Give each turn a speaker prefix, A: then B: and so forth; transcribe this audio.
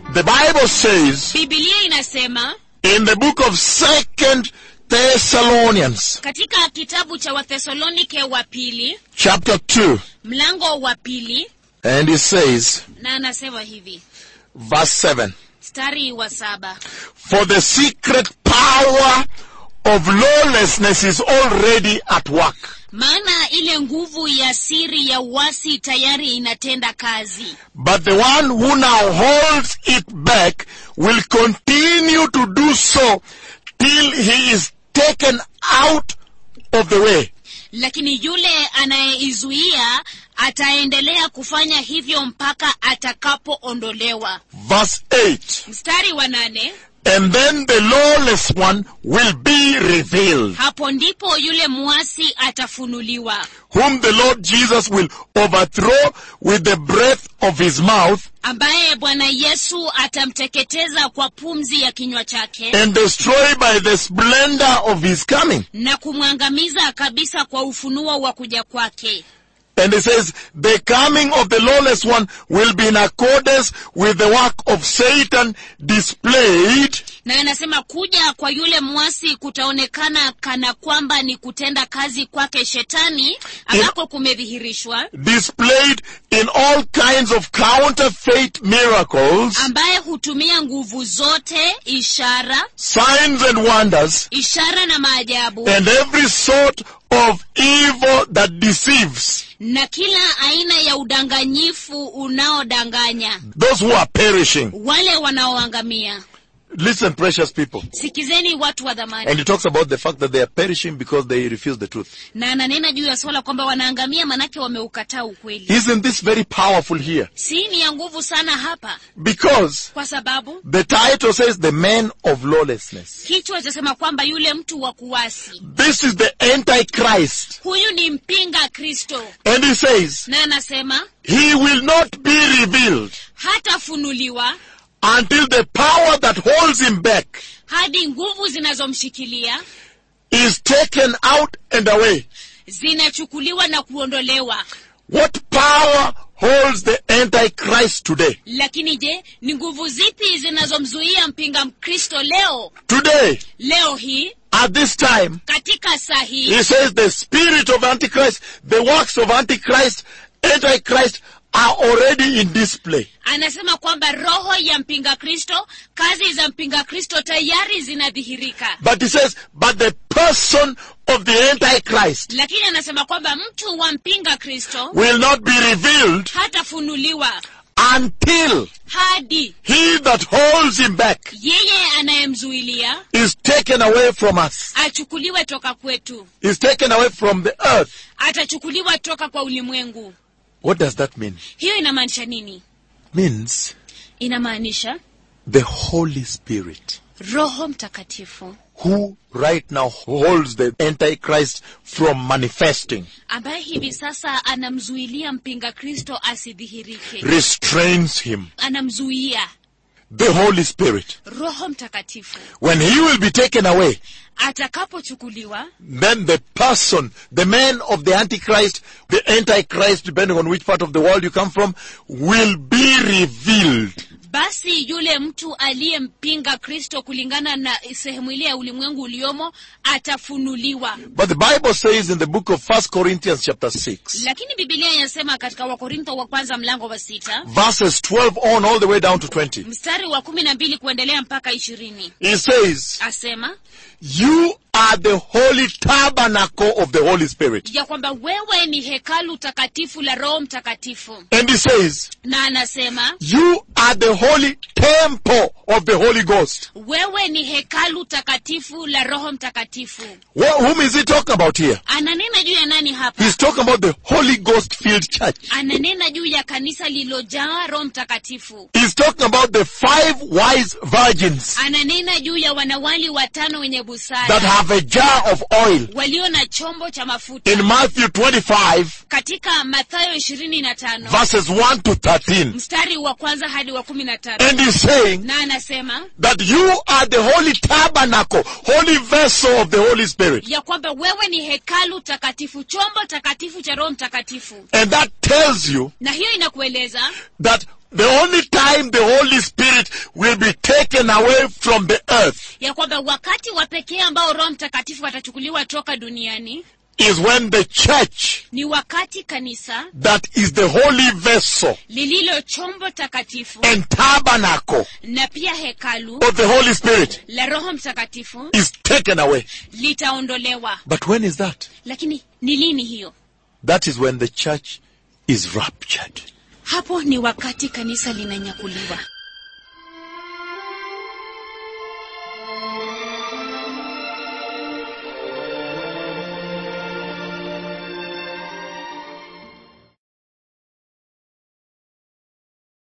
A: The Bible says
B: bibilia inasema
A: in the book of Second Thessalonians,
B: katika kitabu cha wathesalonike wa pili
A: chapter 2,
B: mlango wa pili
A: and it says,
B: na anasema hivi
A: verse 7,
B: mstari wa saba
A: For the secret power of lawlessness is already at work.
B: maana ile nguvu ya siri ya uasi tayari inatenda kazi
A: But the one who now holds it back will continue to do so till he is taken out of the way.
B: lakini yule anayeizuia ataendelea kufanya hivyo mpaka atakapoondolewa
A: Verse 8.
B: mstari wa nane
A: And then the lawless one will be revealed,
B: hapo ndipo yule mwasi atafunuliwa
A: whom the Lord Jesus will overthrow with the breath of his mouth
B: ambaye bwana yesu atamteketeza kwa pumzi ya kinywa chake
A: and destroy by the splendor of his coming.
B: na kumwangamiza kabisa kwa ufunuo wa kuja kwake
A: And it says, the coming of the lawless one will be in accordance with the work of Satan displayed
B: na anasema kuja kwa yule mwasi kutaonekana kana kwamba ni kutenda kazi kwake shetani ambako kumedhihirishwa
A: displayed in all kinds of counterfeit miracles,
B: ambaye hutumia nguvu zote ishara
A: signs and wonders,
B: ishara na maajabu
A: and every sort of evil that deceives
B: na kila aina ya udanganyifu unaodanganya
A: those who are perishing.
B: wale wanaoangamia
A: Listen, precious people.
B: sikizeni watu wa dhamani
A: And he talks about the fact that they are perishing because they refuse the truth.
B: na ananena juu ya swala kwamba wanaangamia manake wameukataa ukweli
A: Isn't this very powerful here?
B: si ni ya nguvu sana hapa
A: Because
B: kwa sababu
A: the title says the man of lawlessness.
B: kichwa chasema kwamba yule mtu wa kuwasi
A: This is the Antichrist.
B: huyu ni mpinga kristo
A: And he says,
B: na anasema
A: he will not be revealed
B: hatafunuliwa
A: until the power that holds him back
B: hadi nguvu zinazomshikilia
A: is taken out and away.
B: zinachukuliwa na kuondolewa
A: What power holds the Antichrist today?
B: lakini je ni nguvu zipi zinazomzuia mpinga mkristo leo
A: Today,
B: leo hii
A: at this time,
B: katika saa hii
A: he says the spirit of Antichrist, the works of Antichrist, Antichrist are already in display.
B: anasema kwamba roho ya mpinga kristo kazi za mpinga kristo tayari zinadhihirika
A: But he says, but the person of the Antichrist
B: lakini anasema kwamba mtu wa mpinga kristo
A: will not be revealed
B: hatafunuliwa
A: until
B: hadi
A: he that holds him back
B: yeye anayemzuilia
A: is taken away from us,
B: achukuliwe toka kwetu
A: is taken away from the earth.
B: atachukuliwa toka kwa ulimwengu
A: What does that mean?
B: hiyo inamaanisha nini
A: Means
B: inamaanisha
A: the Holy Spirit,
B: roho mtakatifu
A: who right now holds the Antichrist from manifesting,
B: ambaye hivi sasa anamzuilia mpinga kristo asidhihirike
A: restrains him.
B: anamzuia
A: The Holy Spirit.
B: roho mtakatifu
A: When he will be taken away,
B: atakapochukuliwa
A: then the person, the man of the Antichrist, the Antichrist, depending on which part of the world you come from, will be revealed.
B: basi yule mtu aliyempinga kristo kulingana na sehemu ile ya ulimwengu uliomo atafunuliwa
A: But the Bible says in the book of First Corinthians chapter 6,
B: lakini bibilia inasema katika wakorintho wa kwanza mlango wa sita
A: verses 12 on all the way down to 20,
B: mstari wa kumi na mbili kuendelea mpaka ishirini
A: it says,
B: asema
A: You are the holy tabernacle of the Holy Spirit.
B: ya kwamba wewe ni hekalu takatifu la roho mtakatifu
A: And he says,
B: na anasema
A: You are the holy temple of the Holy Ghost.
B: wewe ni hekalu takatifu la roho mtakatifu
A: Wh- whom is he talking about here?
B: ananena juu ya nani hapa
A: He's talking about the Holy Ghost filled church.
B: ananena juu ya kanisa lililojaa roho mtakatifu
A: He's talking about the five wise virgins
B: ananena juu ya wanawali watano wenye
A: that
B: busara
A: have a jar of oil.
B: walio na chombo cha mafuta
A: In Matthew 25,
B: katika mathayo ishirini na tano
A: verses 1 to 13.
B: mstari wa kwanza hadi wa kumi na tano
A: And he's saying
B: na anasema
A: that you are the holy tabernacle, holy vessel of the Holy Spirit.
B: ya kwamba wewe ni hekalu takatifu chombo takatifu cha roho mtakatifu
A: And that tells you
B: na hiyo inakueleza
A: that the only time the Holy Spirit will be taken away from the earth
B: ya kwamba wakati wa pekee ambao roho mtakatifu atachukuliwa toka duniani
A: is when the church
B: ni wakati kanisa
A: that is the holy vessel
B: lililo chombo takatifu
A: and tabernacle
B: na pia hekalu
A: of the Holy Spirit
B: la roho mtakatifu
A: is taken away.
B: litaondolewa
A: But when is that?
B: lakini ni lini hiyo
A: That is when the church is raptured.
B: hapo ni wakati kanisa linanyakuliwa